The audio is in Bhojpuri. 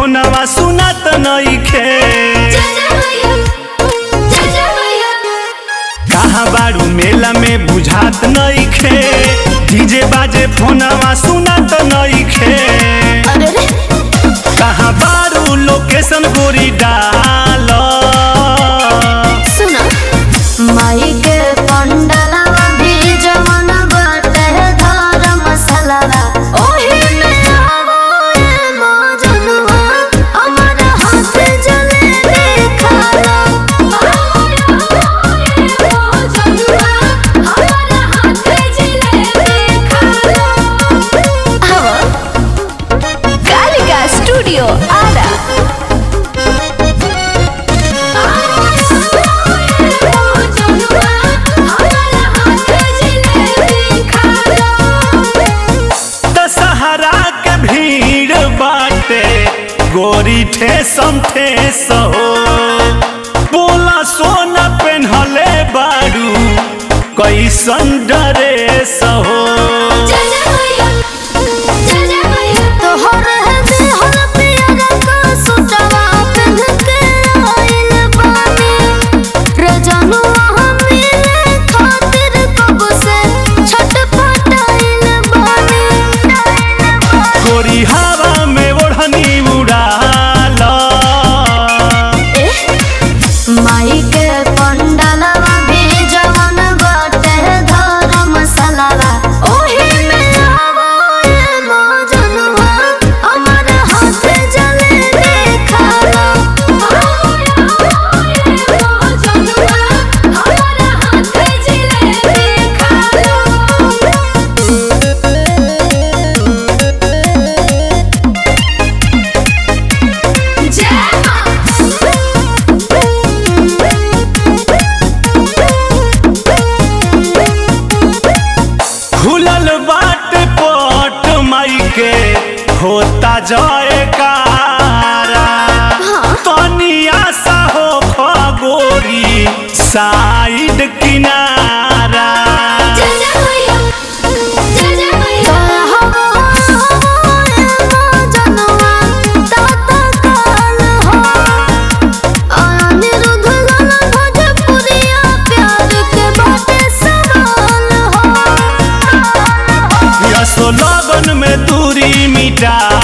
फोनवा सुनत नइखे कहाँ बारू मेला में बुझात नइखे डीजे बाजे फोनवा सुनत नइखे कहाँ बारू लोकेशन गोरी डाल माई के पंडलवा भी जवन बाटे धर्म मसलवा ओही में आवो ए मौजनुआ हमर हाथ जले खाला कालिका स्टूडियो आरा दशहरा के भीड़ बाटे गोरी ठेसम ठेस हो बोला सोना पेन्हले बारू कैसन ड्रेस हो तोहर हदे हर पियर का सुटवा पिन्ह के आइल बानी रजनुआ हमीले खातिर कब से छटपटाइल बानी गोरी हवा में ओढ़नी उड़ाल माई के पंडलवा भी जवन बाटे धर्म मसलवा ओही में आवो ए मौजनुआ हमर हाथ जले खाला खुलल बाट पट माई के होता जाए कारा तनिया सा हो खगोरी साइड किनारा यसो लगन में दूरी मिटा